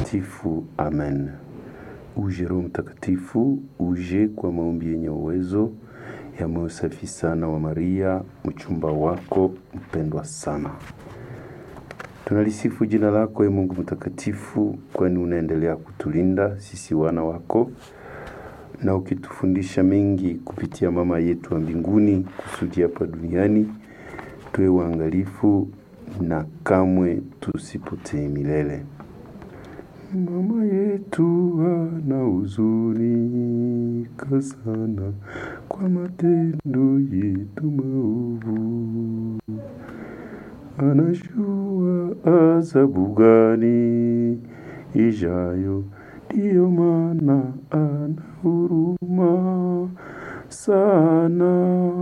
Mtakatifu, amen. Uje Roho Mtakatifu, uje kwa maombi yenye uwezo ya moyo safi sana wa Maria, mchumba wako mpendwa sana. Tunalisifu jina lako, e Mungu mtakatifu, kwani unaendelea kutulinda sisi wana wako na ukitufundisha mengi kupitia mama yetu wa mbinguni, kusudi hapa duniani tuwe waangalifu na kamwe tusipotee milele. Mama yetu ana huzunika sana kwa matendo yetu maovu, anajua adhabu gani ijayo, ndiyo maana ana huruma sana.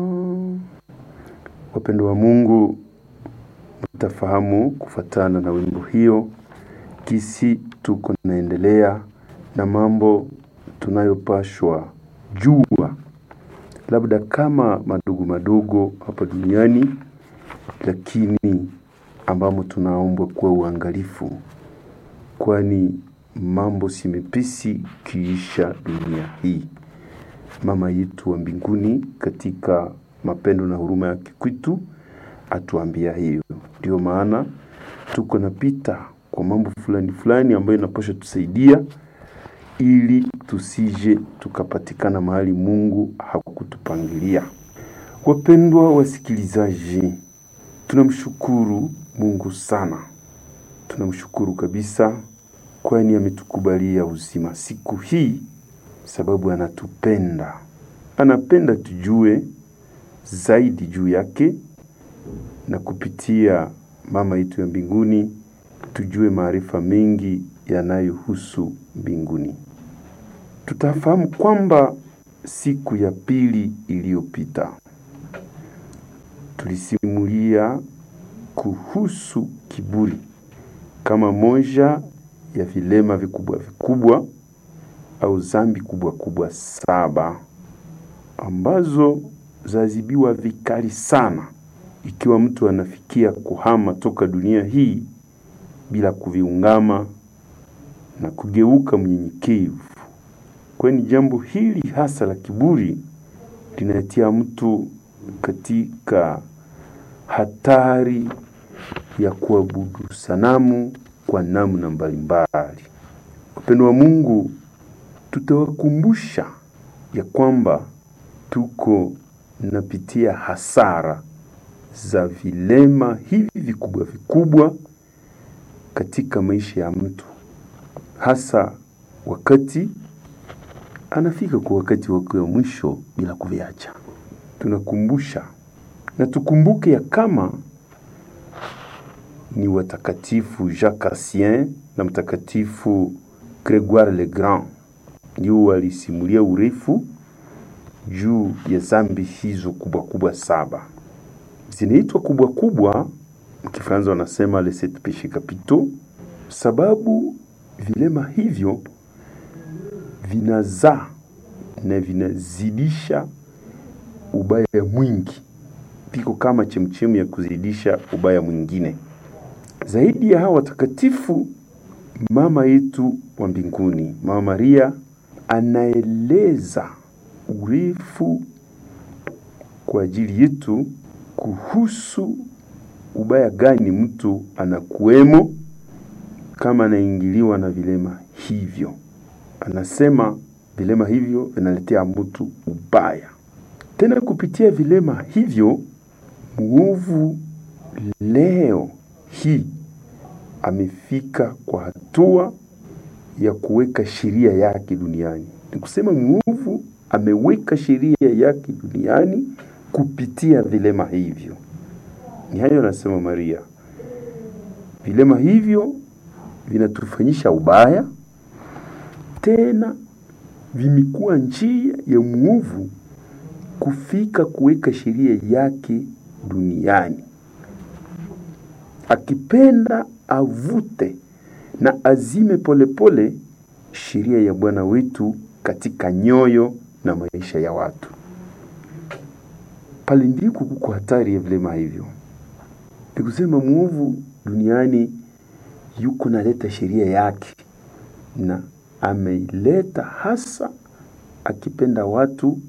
Wapendo wa Mungu, mtafahamu kufatana na wimbo hiyo kisi tuko naendelea na mambo tunayopashwa jua, labda kama madogo madogo hapa duniani, lakini ambamo tunaombwa kuwa uangalifu, kwani mambo si mepesi kiisha dunia hii. Mama yetu wa mbinguni katika mapendo na huruma yake kwetu atuambia hiyo. Ndio maana tuko napita kwa mambo fulani fulani ambayo inapaswa tusaidia ili tusije tukapatikana mahali Mungu hakutupangilia. Wapendwa wasikilizaji, tunamshukuru Mungu sana, tunamshukuru kabisa, kwani ametukubalia uzima siku hii, sababu anatupenda, anapenda tujue zaidi juu yake, na kupitia mama yetu ya mbinguni tujue maarifa mengi yanayohusu mbinguni. Tutafahamu kwamba siku ya pili iliyopita tulisimulia kuhusu kiburi kama moja ya vilema vikubwa vikubwa au zambi kubwa kubwa saba ambazo zazibiwa vikali sana ikiwa mtu anafikia kuhama toka dunia hii bila kuviungama na kugeuka mnyenyekevu, kwani jambo hili hasa la kiburi linatia mtu katika hatari ya kuabudu sanamu kwa namna mbalimbali. Wapendo wa Mungu, tutawakumbusha ya kwamba tuko napitia hasara za vilema hivi vikubwa vikubwa katika maisha ya mtu, hasa wakati anafika kwa wakati wake wa mwisho bila kuviacha. Tunakumbusha na tukumbuke ya kama ni watakatifu Jacques Cassien na mtakatifu Gregoire le Grand ndio walisimulia urefu juu ya zambi hizo kubwa kubwa saba. Zinaitwa kubwa kubwa, mkifaransa wanasema les sept péchés capitaux, sababu vilema hivyo vinazaa na vinazidisha ubaya mwingi, viko kama chemchemu ya kuzidisha ubaya mwingine. Zaidi ya hawa watakatifu, mama yetu wa mbinguni, Mama Maria, anaeleza urefu kwa ajili yetu kuhusu ubaya gani mtu anakuwemo kama anaingiliwa na vilema hivyo. Anasema vilema hivyo vinaletea mtu ubaya. Tena kupitia vilema hivyo, muovu leo hii amefika kwa hatua ya kuweka sheria yake duniani. Ni kusema muovu ameweka sheria yake duniani kupitia vilema hivyo. Ni hayo anasema Maria. Vilema hivyo vinatufanyisha ubaya, tena vimekuwa njia ya muovu kufika kuweka sheria yake duniani, akipenda avute na azime polepole sheria ya Bwana wetu katika nyoyo na maisha ya watu. Pale ndiko kuko hatari ya vilema hivyo. Ni kusema mwovu duniani yuko naleta sheria yake na ameileta hasa akipenda watu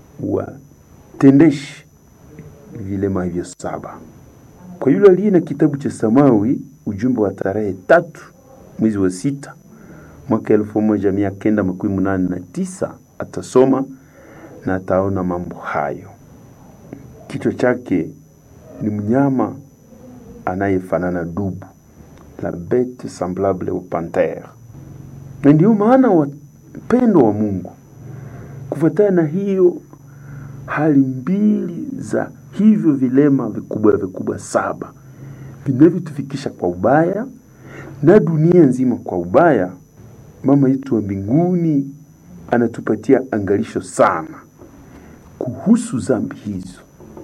watendeshe vilema hivyo saba. Kwa yule aliye na kitabu cha Samawi, ujumbe wa tarehe tatu mwezi wa sita mwaka elfu moja mia kenda makumi munane na tisa atasoma na ataona mambo hayo. Kichwa chake ni mnyama anayefanana dubu, la bete semblable au pantere. Na ndio maana wapendo wa Mungu, kufuatana na hiyo hali mbili za hivyo vilema vikubwa vikubwa saba vinavyotufikisha kwa ubaya na dunia nzima kwa ubaya, mama yetu wa mbinguni anatupatia angalisho sana kuhusu zambi hizo.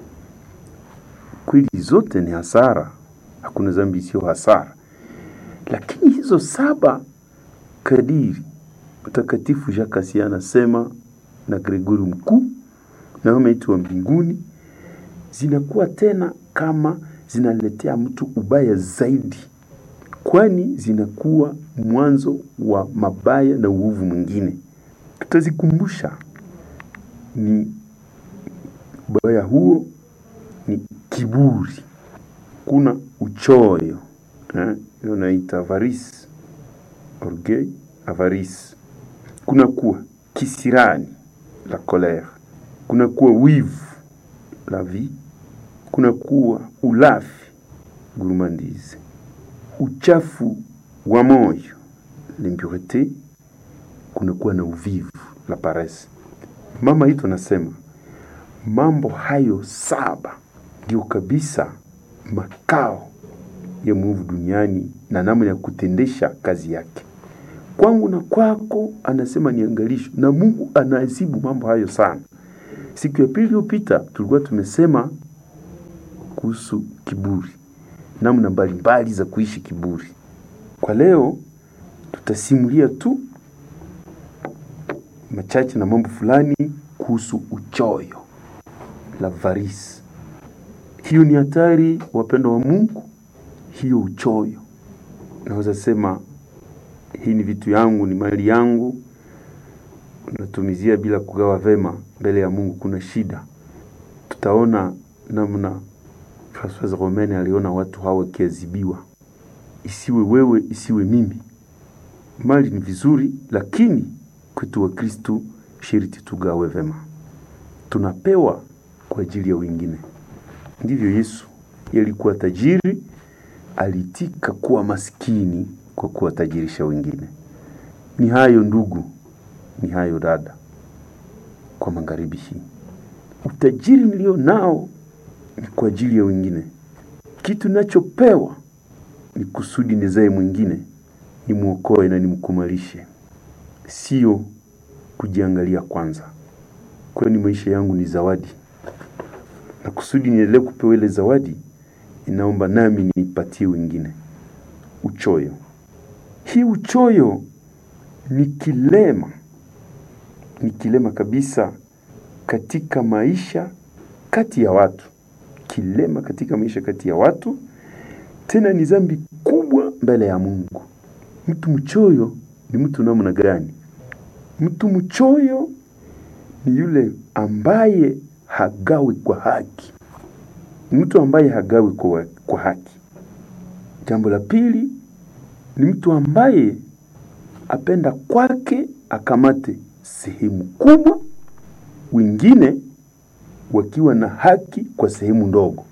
Kweli zote ni hasara, hakuna zambi isiyo hasara, lakini hizo saba kadiri Mtakatifu Jacques Asia anasema na Gregori Mkuu na mama yetu wa mbinguni zinakuwa tena kama zinaletea mtu ubaya zaidi, kwani zinakuwa mwanzo wa mabaya na uovu mwingine. Tutazikumbusha ni ubaya huo ni kiburi, kuna uchoyo eh, hiyo naita avarice, orgueil, avarice. Kuna kuwa kisirani, la colère. Kuna kuwa wivu, la vie. Kuna kuwa ulafi, gourmandise. Uchafu wa moyo, l'impureté. Kuna kuwa na uvivu, la paresse. Mama yetu anasema mambo hayo saba ndio kabisa makao ya mwovu duniani na namna ya kutendesha kazi yake. Kwangu na kwako, anasema ni angalisho, na Mungu anaadhibu mambo hayo sana. Siku ya pili iliyopita tulikuwa tumesema kuhusu kiburi, namna mbalimbali za kuishi kiburi. Kwa leo tutasimulia tu machache na mambo fulani kuhusu uchoyo, la varisi. Hiyo ni hatari, wapendo wa Mungu, hiyo uchoyo. Naweza sema hii ni vitu yangu, ni mali yangu, unatumizia bila kugawa vema mbele ya Mungu, kuna shida. Tutaona namna Francoise Romaine aliona watu hao wakiadhibiwa, isiwe wewe, isiwe mimi. Mali ni vizuri, lakini kwetu wa Kristu sharti tugawe vema. Tunapewa kwa ajili ya wengine. Ndivyo Yesu alikuwa tajiri, alitika kuwa maskini kwa kuwatajirisha wengine. Ni hayo ndugu, ni hayo dada, kwa magharibi hii. Utajiri nilio nao ni kwa ajili ya wengine. Kitu ninachopewa ni kusudi nizae mwingine, nimwokoe na nimkumalishe, sio kujiangalia kwanza, kwani maisha yangu ni zawadi, na kusudi niendelee kupewa ile zawadi, inaomba nami niipatie wengine. Uchoyo, hii uchoyo ni kilema, ni kilema kabisa katika maisha kati ya watu, kilema katika maisha kati ya watu, tena ni dhambi kubwa mbele ya Mungu. Mtu mchoyo ni mtu namna gani? Mtu mchoyo ni yule ambaye hagawi kwa haki, mtu ambaye hagawi kwa, kwa haki. Jambo la pili ni mtu ambaye apenda kwake akamate sehemu kubwa, wengine wakiwa na haki kwa sehemu ndogo.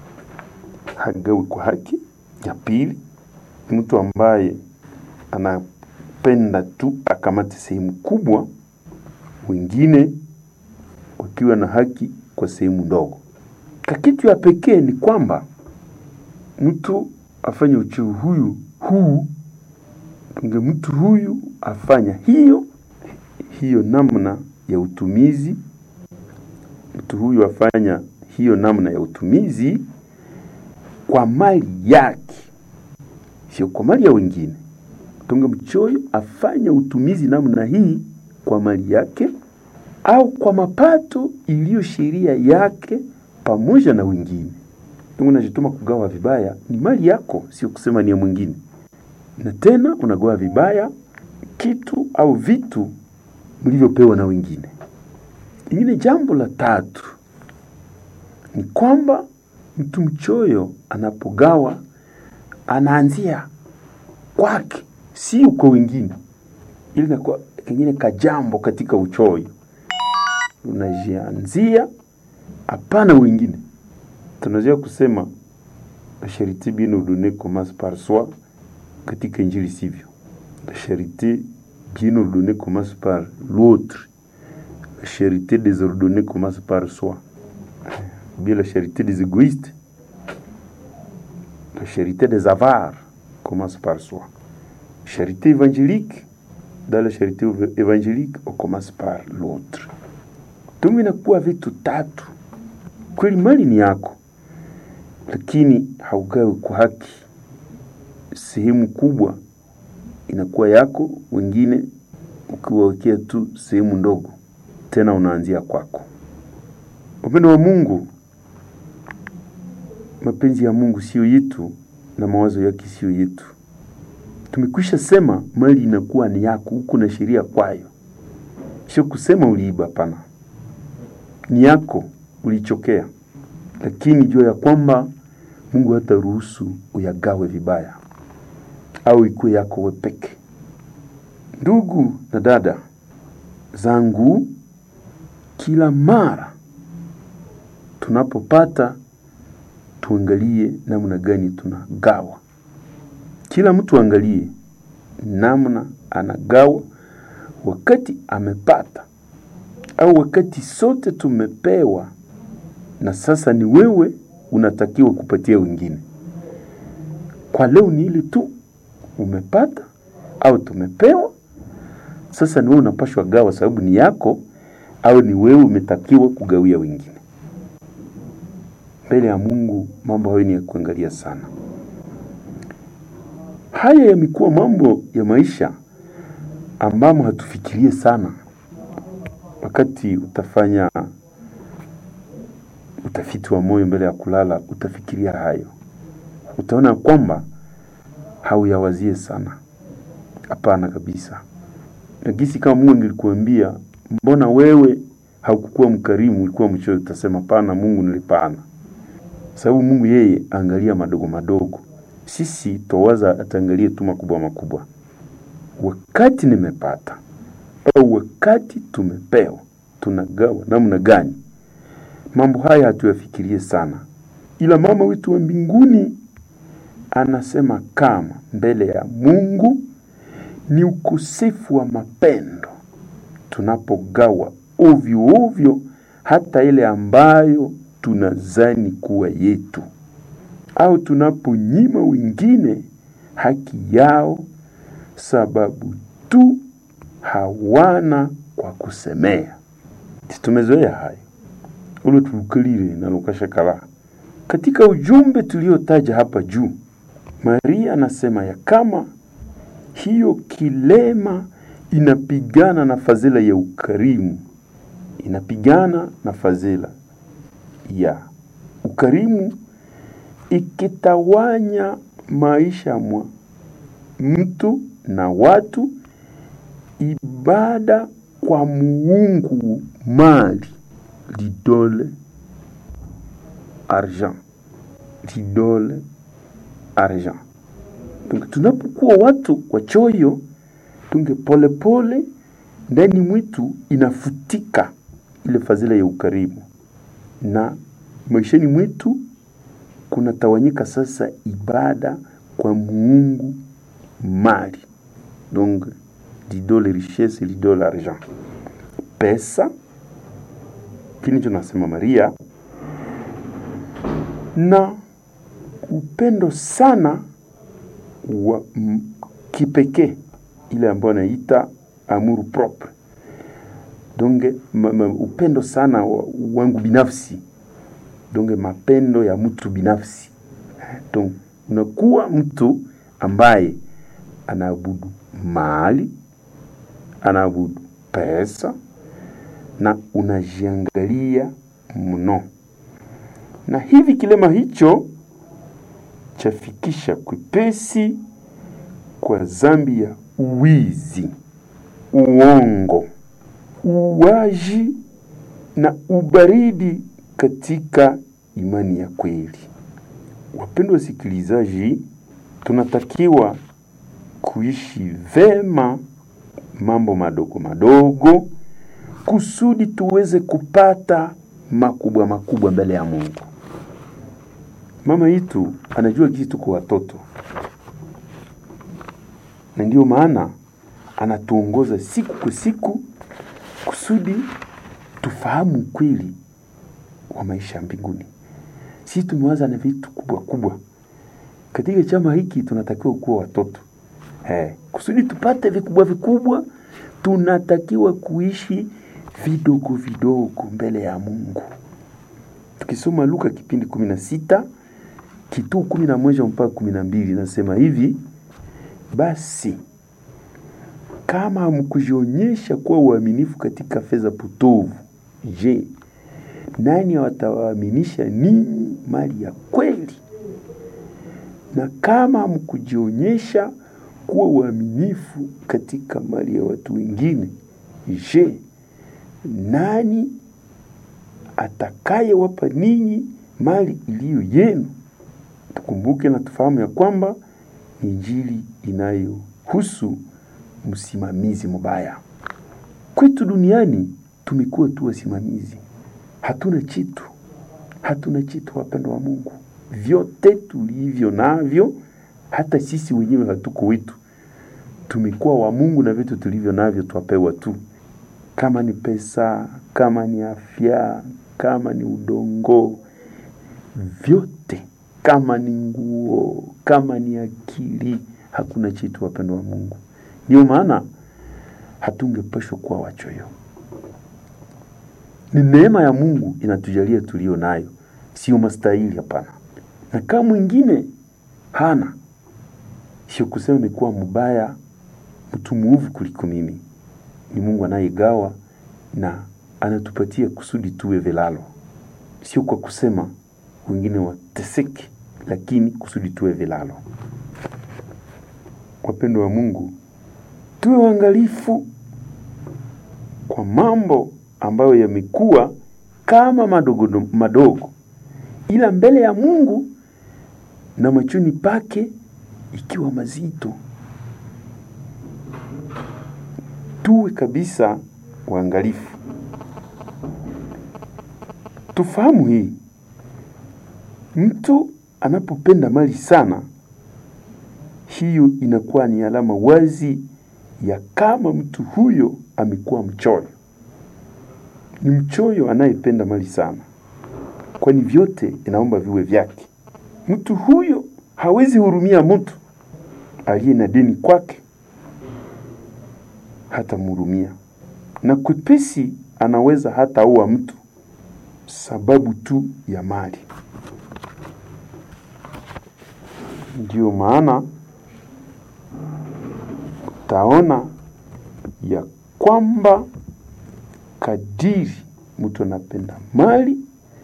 Hagawi kwa haki. Ya pili ni mtu ambaye anapenda tu akamate sehemu kubwa, wengine wakiwa na haki kwa sehemu ndogo. Kakitu ya pekee ni kwamba mtu afanye uchoyo huyu huu tunge mtu huyu afanya hiyo hiyo namna ya utumizi, mtu huyu afanya hiyo namna ya utumizi kwa mali yake, sio kwa mali ya wengine. Tunge mchoyo afanya utumizi namna hii kwa mali yake au kwa mapato iliyo sheria yake pamoja na wengine. Tungu najituma kugawa vibaya, ni mali yako, sio kusema ni ya mwingine. Na tena unagawa vibaya kitu au vitu mlivyopewa na wengine. Ingine jambo la tatu ni kwamba mtu mchoyo anapogawa anaanzia kwake, si kwa wengine. Ili inakuwa kengine kajambo katika uchoyo, unajianzia hapana wengine. Tunaweza kusema la charité bien ordonnée commence par soi, katika Injili sivyo. La charité bien ordonnée commence par l'autre. La charité désordonnée commence par soi. Bien la charité des égoïstes. La charité des avares commence par soi. Charité évangélique, dans la charité évangélique, on commence par l'autre. Tumu inakuwa vitu tatu. Kweli mali ni yako, lakini haugawi kwa haki. Sehemu kubwa inakuwa yako, wengine ukiwawekea tu sehemu ndogo, tena unaanzia kwako. Upendo wa Mungu, mapenzi ya Mungu sio yetu na mawazo yake sio yetu. Tumekwisha sema mali inakuwa ni yako, huko na sheria kwayo, sio kusema uliiba. Hapana, ni yako, ulichokea, lakini jua ya kwamba Mungu hata ruhusu uyagawe vibaya au ikuwe yako wepeke. Ndugu na dada zangu, kila mara tunapopata tuangalie namna gani tunagawa. Kila mtu angalie namna anagawa wakati amepata, au wakati sote tumepewa, na sasa ni wewe unatakiwa kupatia wengine. Kwa leo ni ile tu umepata au tumepewa, sasa ni wewe unapashwa gawa, sababu ni yako, au ni wewe umetakiwa kugawia wengine. Mbele ya Mungu mambo hayo ni ya kuangalia sana. Haya yamekuwa mambo ya maisha ambamo hatufikirie sana. Wakati utafanya utafiti wa moyo mbele ya kulala, utafikiria hayo, utaona kwamba hauyawazie sana. Hapana kabisa. Nagisi kama Mungu angekuambia mbona wewe haukukuwa mkarimu, ulikuwa mchoyo, utasema pana, Mungu nilipana. Sababu Mungu yeye angalia madogo madogo, sisi twawaza ataangalie tu makubwa makubwa. Wakati nimepata au wakati tumepewa, tunagawa namna gani? Mambo haya hatuyafikirie sana, ila mama wetu wa mbinguni anasema kama mbele ya Mungu ni ukosefu wa mapendo tunapogawa ovyo ovyo, hata ile ambayo tunazani kuwa yetu, au tunaponyima wengine haki yao sababu tu hawana kwa kusemea. Tumezoea hayo ulo tubukalire na lukashakala. Katika ujumbe tuliotaja hapa juu, Maria anasema ya kama hiyo kilema inapigana na fadhila ya ukarimu, inapigana na fadhila ya ukarimu, ikitawanya maisha mwa mtu na watu, ibada kwa muungu mali, lidole argent, lidole argent. Tunapokuwa watu wachoyo tunge polepole ndani mwitu inafutika ile fadhila ya ukarimu, na maishani mwetu kunatawanyika sasa ibada kwa muungu mali, donc l'idole richesse, l'idole argent, pesa. Kini tunasema Maria na upendo sana wa kipekee ile ambayo anaita amour propre donge ma, ma, upendo sana wa, wangu binafsi donge mapendo ya mtu binafsi donc unakuwa mtu ambaye anaabudu mali anaabudu pesa na unajiangalia mno na hivi kilema hicho chafikisha kwepesi kwa zambi ya uwizi uongo, uwaji na ubaridi katika imani ya kweli. Wapendwa wasikilizaji, tunatakiwa kuishi vema mambo madogo madogo kusudi tuweze kupata makubwa makubwa mbele ya Mungu. Mama yetu anajua kisi tuko watoto, na ndiyo maana anatuongoza siku kwa siku kusudi tufahamu ukweli wa maisha ya mbinguni. Sisi tumewaza na vitu kubwa kubwa katika chama hiki, tunatakiwa kuwa watoto eh, kusudi tupate vikubwa vikubwa, tunatakiwa kuishi vidogo vidogo mbele ya Mungu. Tukisoma Luka kipindi kumi na sita kituu kumi na moja mpaka kumi na mbili nasema hivi: basi kama hamkujionyesha kuwa uaminifu katika fedha potovu, je, nani watawaaminisha ninyi mali ya kweli? Na kama hamkujionyesha kuwa uaminifu katika mali ya watu wengine, je, nani atakayewapa ninyi mali iliyo yenu? Tukumbuke na tufahamu ya kwamba ni Injili inayohusu msimamizi mubaya. Kwetu duniani tumekuwa tu wasimamizi, hatuna chitu, hatuna chitu, wapendo wa Mungu. Vyote tulivyo navyo, hata sisi wenyewe hatuko wetu, tumekuwa wa Mungu, na vitu tulivyo navyo twapewa tu, kama ni pesa, kama ni afya, kama ni udongo, vyote, kama ni nguo, kama ni akili, hakuna chitu, wapendo wa Mungu. Ndio maana hatungepashwa kuwa wachoyo. Ni neema ya Mungu inatujalia tulio nayo, sio mastahili, hapana. Na kama mwingine hana, sio kusema imekuwa mbaya, mtu muovu kuliko mimi. Ni Mungu anayegawa na anatupatia kusudi tuwe vilalo, sio kwa kusema wengine wateseke, lakini kusudi tuwe vilalo. Wapendo wa Mungu, tuwe waangalifu kwa mambo ambayo yamekuwa kama madogo madogo, ila mbele ya Mungu na machoni pake ikiwa mazito. Tuwe kabisa waangalifu, tufahamu hii. Mtu anapopenda mali sana, hiyo inakuwa ni alama wazi ya kama mtu huyo amekuwa mchoyo. Ni mchoyo anayependa mali sana, kwani vyote inaomba viwe vyake. Mtu huyo hawezi hurumia mtu aliye na deni kwake, hata mhurumia, na kwepesi anaweza hata ua mtu sababu tu ya mali. Ndiyo maana utaona ya kwamba kadiri mtu anapenda mali,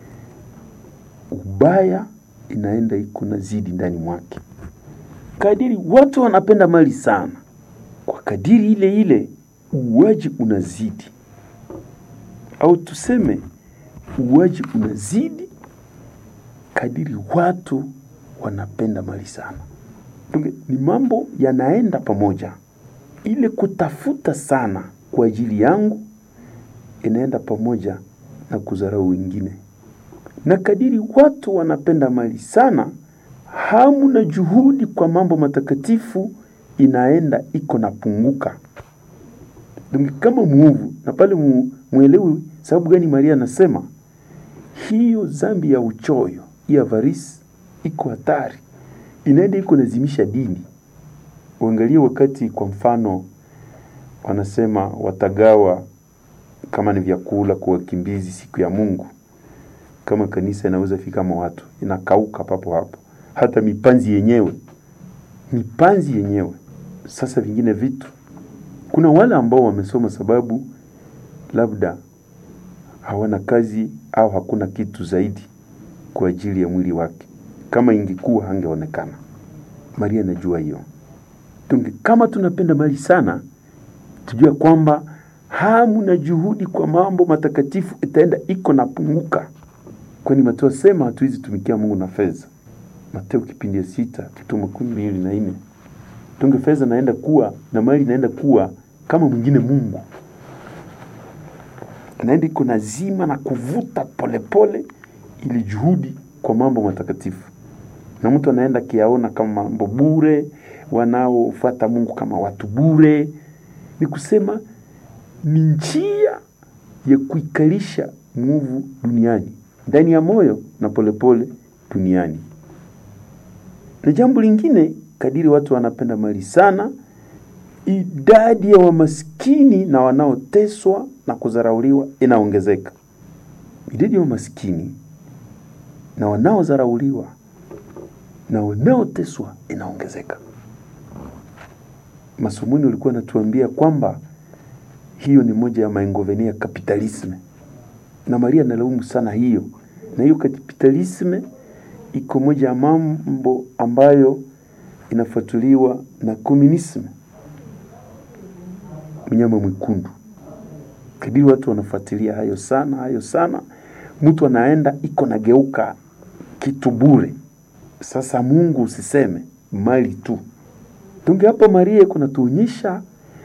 ubaya inaenda iko na zidi ndani mwake. Kadiri watu wanapenda mali sana, kwa kadiri ile ile uwaji unazidi, au tuseme uwaji unazidi kadiri watu wanapenda mali sana. Tunge, ni mambo yanaenda pamoja. Ile kutafuta sana kwa ajili yangu inaenda pamoja na kudharau wengine, na kadiri watu wanapenda mali sana, hamu na juhudi kwa mambo matakatifu inaenda iko napunguka. Kama muovu na pale mu, mwelewi sababu gani Maria anasema hiyo zambi ya uchoyo ya avarisi iko hatari, inaenda iko nazimisha dini. Uangalie wakati kwa mfano wanasema watagawa kama ni vyakula kwa wakimbizi siku ya Mungu, kama kanisa inaweza fika kama watu inakauka papo hapo, hata mipanzi yenyewe mipanzi yenyewe. Sasa vingine vitu, kuna wale ambao wamesoma sababu labda hawana kazi au hakuna kitu zaidi kwa ajili ya mwili wake. Kama ingekuwa hangeonekana. Maria anajua hiyo. Tunge kama tunapenda mali sana, tujue kwamba hamu na juhudi kwa mambo matakatifu itaenda iko napunguka, kwani Mateo asema hatuwezi tumikia Mungu na fedha. Mateo kipindi ya sita kitu makumi mbili na nne tunge fedha naenda kuwa na mali naenda kuwa kama mwingine Mungu naenda iko nazima na kuvuta polepole ili juhudi kwa mambo matakatifu, na mtu anaenda kiaona kama mambo bure, wanaofuata Mungu kama watu bure. Ni kusema ni njia ya kuikalisha mwovu duniani ndani ya moyo na polepole duniani. Na jambo lingine, kadiri watu wanapenda mali sana, idadi ya wamaskini na wanaoteswa na kudharauliwa inaongezeka. Idadi ya wamaskini na wanaodharauliwa na wanaoteswa inaongezeka. Masomoni walikuwa wanatuambia kwamba hiyo ni moja ya maingovenia ya kapitalisme, na Maria analaumu sana hiyo, na hiyo kapitalisme iko moja ya mambo ambayo inafuatuliwa na komunisme, mnyama mwekundu. Kadiri watu wanafuatilia hayo sana hayo sana, mtu anaenda iko nageuka kitu bure. Sasa Mungu usiseme mali tu tunge hapa, Maria kunatuonyesha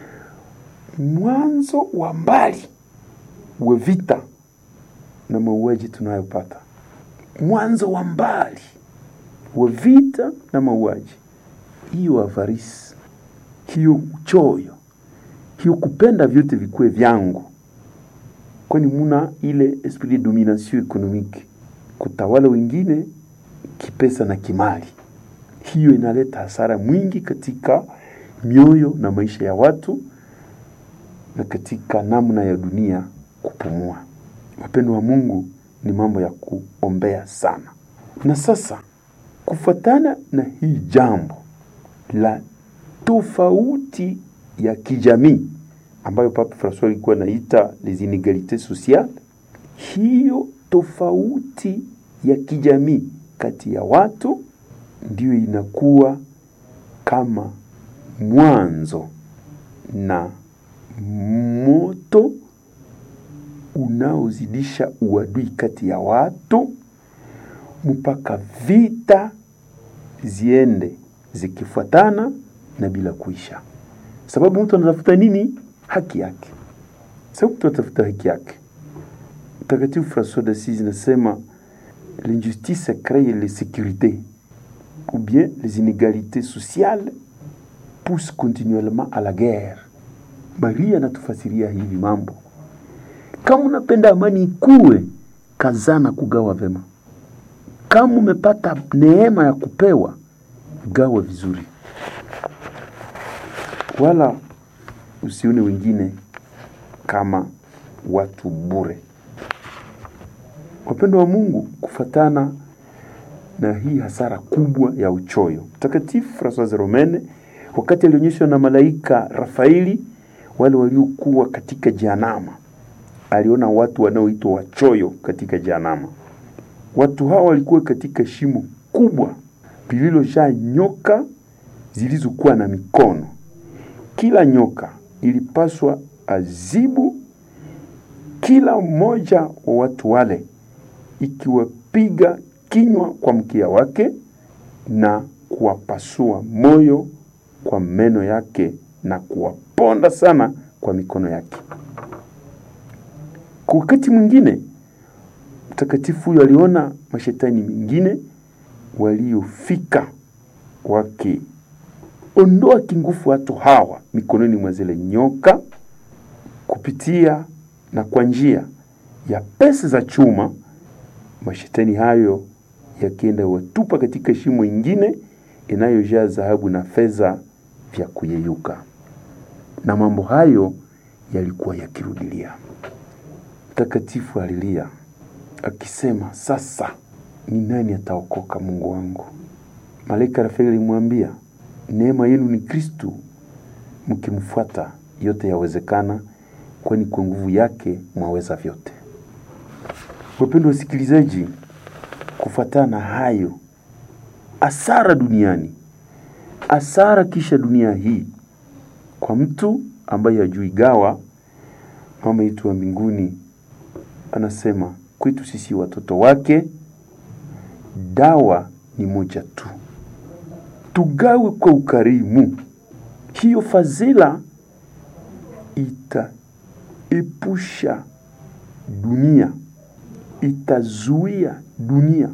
mwanzo wa mbali wa vita na mauaji tunayopata, mwanzo wa mbali wa vita na mauaji, hiyo avarisi, hiyo uchoyo, hiyo kupenda vyote vikuwe vyangu, kwani muna ile esprit de domination economique, kutawala wengine kipesa na kimali. Hiyo inaleta hasara mwingi katika mioyo na maisha ya watu na katika namna ya dunia kupumua. Wapendo wa Mungu, ni mambo ya kuombea sana. Na sasa kufuatana na hii jambo la tofauti ya kijamii ambayo Papa Francois alikuwa anaita les inégalités sociales, hiyo tofauti ya kijamii kati ya watu ndiyo inakuwa kama mwanzo na moto unaozidisha uadui kati ya watu mpaka vita ziende zikifuatana na bila kuisha. Sababu mtu anatafuta nini? Haki yake. Sababu mtu anatafuta haki yake. Mtakatifu Francois d'Assise nasema l'injustice crée l'insécurité ou bien les inégalités sociales poussent continuellement à la guerre. Maria anatufasiria hivi mambo. Kama unapenda amani ikuwe, kazana kugawa vema. Kama umepata neema ya kupewa, gawa vizuri, wala usione wengine kama watu bure. Wapendo wa Mungu, kufatana na hii hasara kubwa ya uchoyo, Mtakatifu Francois Romene wakati alionyeshwa na malaika Rafaeli wale waliokuwa katika Jehanamu, aliona watu wanaoitwa wachoyo katika Jehanamu. Watu hawa walikuwa katika shimo kubwa lililojaa nyoka zilizokuwa na mikono. Kila nyoka ilipaswa azibu kila mmoja wa watu wale, ikiwapiga kinywa kwa mkia wake na kuwapasua moyo kwa meno yake na kuwaponda sana kwa mikono yake. Kwa wakati mwingine mtakatifu huyo aliona mashetani mengine waliofika wakiondoa kingufu watu hawa mikononi mwa zile nyoka kupitia na kwa njia ya pesa za chuma. Mashetani hayo yakienda watupa katika shimo ingine inayojaa dhahabu na fedha vya kuyeyuka, na mambo hayo yalikuwa yakirudilia. Mtakatifu alilia akisema, sasa ni nani ataokoka? Mungu wangu. Malaika Rafaeli alimwambia, neema yenu ni Kristu, mkimfuata yote yawezekana, kwani kwa nguvu yake mwaweza vyote. Wapendwa wasikilizaji, kufuatana hayo asara duniani, asara kisha dunia hii kwa mtu ambaye hajui gawa, mama yetu wa mbinguni anasema kwetu sisi watoto wake, dawa ni moja tu, tugawe kwa ukarimu. Hiyo fadhila itaepusha dunia, itazuia dunia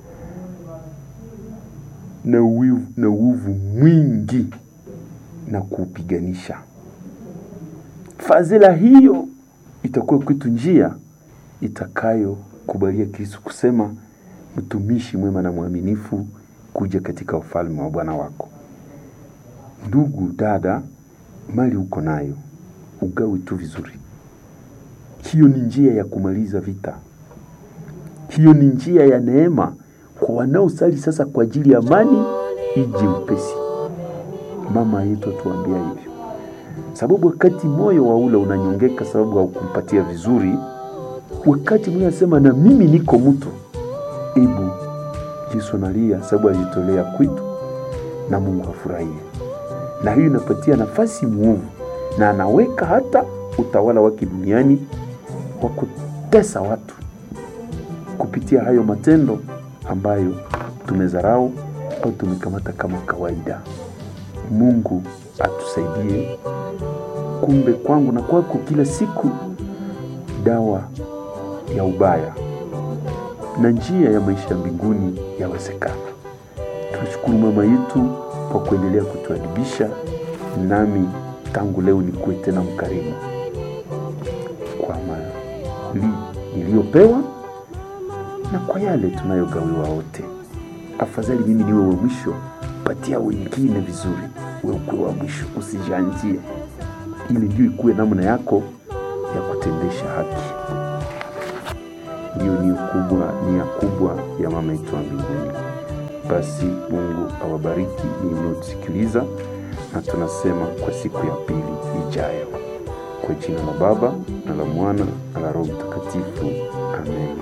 na uwivu na uovu mwingi na kuupiganisha. Fadhila hiyo itakuwa kwetu njia itakayokubalia Kristo kusema, mtumishi mwema na mwaminifu, kuja katika ufalme wa Bwana wako. Ndugu dada, mali uko nayo ugawe tu vizuri. Hiyo ni njia ya kumaliza vita. Hiyo ni njia ya neema kwa wanaosali sasa kwa ajili ya amani ije upesi. Mama yetu atuambia hivyo, sababu wakati moyo wa ule unanyongeka sababu haukumpatia vizuri, wakati mwingine anasema na mimi niko mtu, ebu Yesu analia sababu alijitolea kwetu na Mungu afurahie, na hiyo inapatia nafasi muovu na anaweka hata utawala wake duniani wa kutesa watu kupitia hayo matendo ambayo tumezarau au tumekamata kama kawaida. Mungu atusaidie. Kumbe kwangu na kwako, kila siku dawa ya ubaya na njia ya maisha ya mbinguni yawezekana. Tunashukuru mama yetu kwa kuendelea kutuadibisha, nami tangu leo nikuwe tena mkarimu kwa mali niliyopewa na kwa yale tunayogawiwa wote. Afadhali mimi niwe wa mwisho, patia wengine vizuri, we ukuwe wa mwisho, usijanjie, ili ndio ikuwe namna yako ya kutendesha haki. Ndiyo nia kubwa, nia kubwa ya mama yetu wa mbinguni. Basi Mungu awabariki ninyi mnaotusikiliza, na tunasema kwa siku ya pili ijayo, kwa jina la Baba na la Mwana na la Roho Mtakatifu, amen.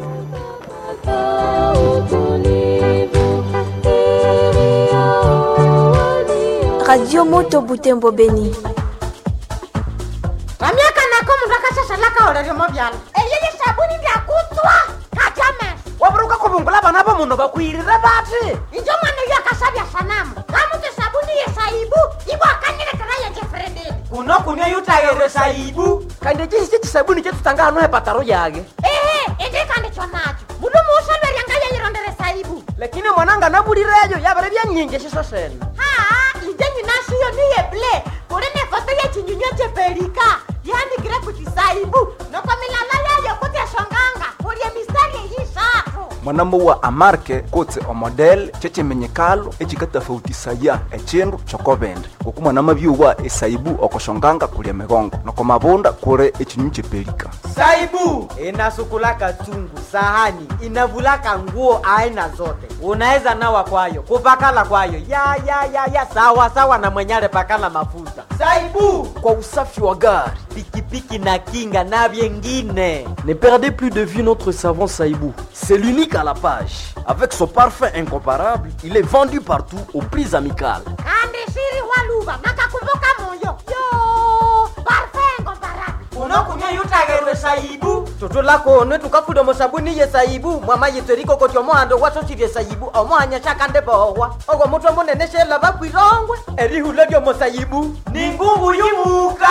Radio Moto Butembo Beni. vamyaka nako mundu akashashalaka oleryomo vyala eyeye sabuni ndyakutswa katyame waburuka kuvungula vana va munhu vakwirire vati injo mwana uyo akashavya sanamu kamuti sabuni yesaibu ivo akanyilekera yejefrededi kuno kunia yutayere saibu kandi cisi cisabuni cetutanga hano hepataro yake ehe indikandikyo nacho mundu muusolweryanga yeyirondere saibu lakini mwananga navulireyo yavere vyanyinji ciso sene haa inje nyinashiyo niye ble kuli ne foto yechinyunywa chepelika yandikire kuti saibu noko milala yayo kuti eshonganga kulye mistari eyishatu mwanamuwa amarke kutse omodel cecemenyekalo ecikatafautisaya ecindu cokovende kuku mwanama byuwa esaibu okoshonganga kulya migongo noko mavunda kuli ecinyu cepelika saibu inasukulaka chungu sahani inavulaka nguo aina zote unaweza nawa kwayo kupakala kwayo ya ya ya ya sawa sawa na mwenyale pakala mafuta saibu kwa usafi wa gari pikipiki na kinga na vyengine Ne perdez plus de vue notre savon Saïbou. C'est l'unique à la page. Avec son parfum incomparable, il est vendu partout aux prix amicales. kandi shiri waluva nakakumbuka moyo yo parfengo barabi unokunya yutagerwe saibu toto lakone tukafuda musabuni ye saibu mwama yitseriko koti omohando wasosirye saibu omohanya shakande bohwa ogwo mutwe munene shela bakwirongwe erihula lyomo saibu ni ngungu yumuka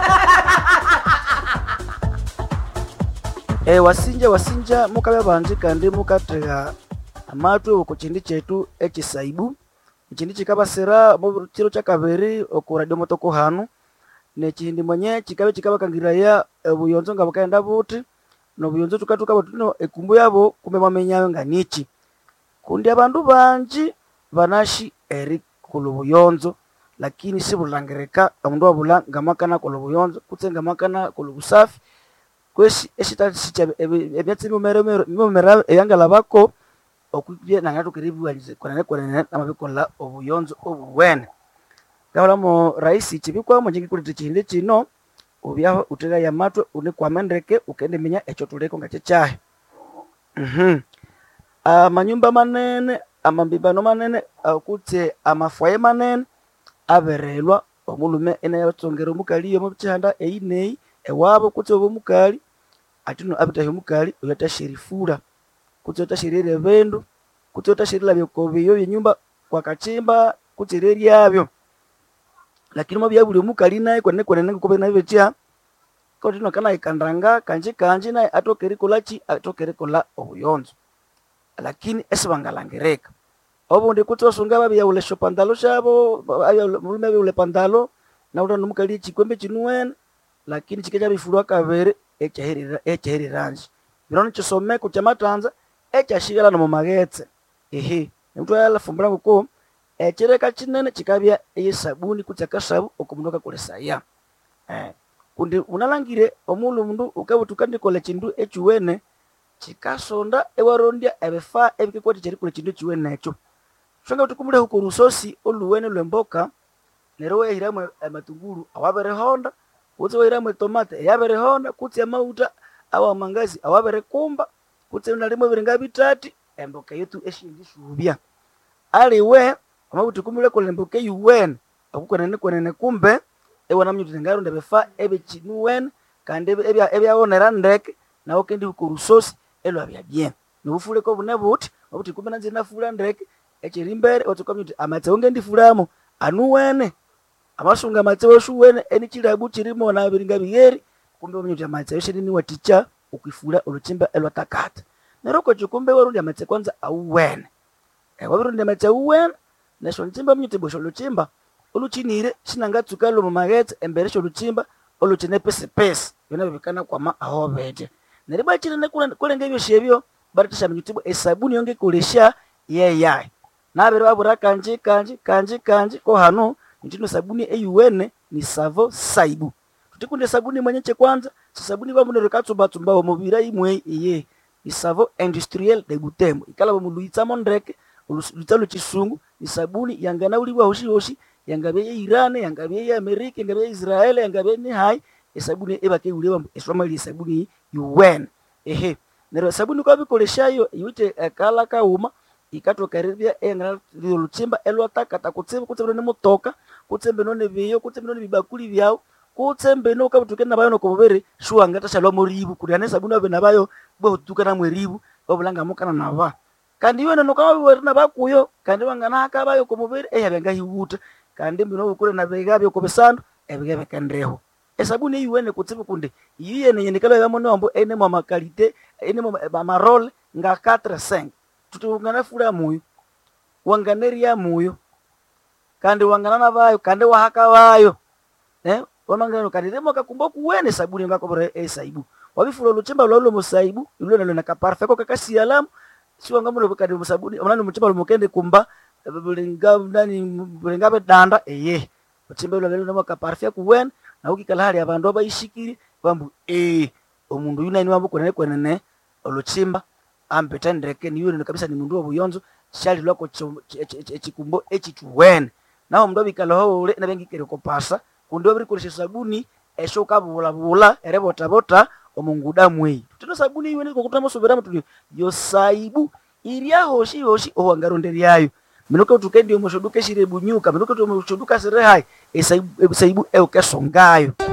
e, wasinja wasinja mukabe banji kandi mukathega amatwe oku kindi kyetu ekisaibu ekindi kikabasira mu kiro kyakabiri oku radio motoko hanu nekindi mwenye kikabe kikabakangiraya obuyonzo nga bukaenda buti nobuyonzo tukatuka tuno ekumbu yabo kumbe mwamenyayo nga niki kundi abandu banji banashi eri kula obuyonzo lakini sibulangirika omundu wabula ngamakana kula obuyonzo kutse ngamakana kula obusafi kwesi eshitali sicha ebyatsi bimomera ebyangalabako okwibye nanga tukiribiwalize kwenene kwenene namabikola obuyonzo obuwene ngabulamo raisi chibikwamo njingikulete chihindi chino ubyaho utegaya amatwe unikwamendeke ukendiminya ekyo tuliko nga kyekyahe Mhm. amanyumba manene amambibano manene akutse amafwaye manene aberelwa omulume enayatsongera omukali omu chihanda eyi neyi ewabo kutse obo omukali atino abitahi omukali oyo atasherifula kutse otasherera ebindu kutse otasherera byokobiyo byenyumba kwakachimba kutse reryabyo lakini mwabya buli omukali naye kwenene kwenene ngokobe naye betya kotino kana ikandanga kanji kanji naye atoka erikola ki atoka erikola obuyonzo lakini esibangalangirika obundi kutse osunga babyaula shopandalo shabo mulume abyaula pandalo naula nomukali echikwembe chinuwene lakini chike chabifulwa kabiri ekyaheriranje bino nikisomeko kyamatanza ekyashigala nomu maghetse ehe omuntu alafumbira nguko ekireka kinene kikabya eyesabuni kutse akasabu okumundu akakolesaya eh. kundi unalangire omulu mundu ukabutuka ndikola ekindu ekiwene kikasonda ewarondya ebifa ebikekwati kyerikola ekindu ekiwene ekyo shonga buti kumulehu ku lusosi oluwene lwemboka neryo wehiramu amatungulu awabirihonda kutse wehiramu etomate eyabirihonda kutse amauta awamangazi awabirikumba kutse nalimu ebiringa bitati emboka yetu eshindishubya aliwe amabuti kumulekola emboka eyuwene okukwenene kwenene kumbe ewanamnyuti ngaronda ebifa ebikinuwene kandi ebya- ebyawonera ndeke nawo kendi kurusosi elwabya bien nobufuleko bune buti obuti kumbe nanzi nafula ndeke ekyerimbere otukamnyuti amatsewo ngendifulamo anuwene amasunga amatsewo shuwene enichilabu chirimo na biringa biyeri kumbe omnyuti amatsewo shirini waticha ukwifula oluchimba elwatakata neryo kocho kumbe warundi amatse kwanza auwene wabirundi amatse auwene nesho luchimba omnyuti bwesho luchimba oluchinire shinangatsuka lomu maghetse embere sholuchimba oluchine pesipesi byona bibikana kwama aho bete neryo bwachinene kulenga ebyosi ebyo bariteshamanyutibwa esabuni yongekolesha yeyayi nabere babura kanji kanji kanji kanji ko hano nitino sabuni eyuwene ni savo saibu tutikunde sabuni mwenye chekwanza sisabuni bamunero katsumbatsumba omubira imwe iye ni savo industriel de butembo ikala bamuluitsamo ndeke oluitsa luchisungu ni sabuni yanganauliwa hoshi hoshi yangabe ye Iran yangabe ye Amerika yangabe ye Israel yangabe ni hai esabuni ebakeuliwa esomali esabuni yuwen ehe nero sabuni kwa bikoleshayo yute akala kauma ikatokaribia engana luchimba elwatakata kutsembe kutsembe ne mutoka kutsembe none biyo kutsembe none bibakuli byao kutsembe no kabutuke nabayo nokobere shuanga tashalwa moribu kuliane sabuni abe nabayo botuka na mweribu babulanga mukana naba kandi iwe nono kama biwere nabakuyo kandi wangana akabayo komubere eyabenga hiwuta kandi mbino bukure nabegabyo kobesandu ebigebekendeho esabuni eyiwene kutsibu kundi iyiyene yenikalo yamonombo ene mwa makalite ene mwa marole nga 4 5 tuti ungana fula muyo wanganeria muyo kandi wanganana bayo kandi wahaka bayo eh wamangano kandi demo kakumba kuwene sabuni ngakobora esaibu wabifula luchimba lwalo musaibu ilwe nalo nakaparfa ko kakasialamu siwanga mulo kandi musabuni onani muchimba lumukende kumba bulinga nani bulinga bedanda eye uchimba lwalo namo kaparfa kuwene na ukikala hali abandu abayishikiri bambu eh omundu yunani wambu kwenene kwenene oluchimba ampeta ndeke niyo kabisa ni mundu obuyonzo shali lwako echikumbo echichuwene naho mundu abikala ho ule nabengikere kopasa kundi obirikolesha sabuni esho kabulabula erebotabota omunguda mweyi tino sabuni iwene kokutama soberamu tuli yosaibu iria hoshi hoshi owangaronde lyayo minoke tukendi omoshoduka shire bunyuka minoke omoshoduka sire hai esaibu esaibu eukesongayo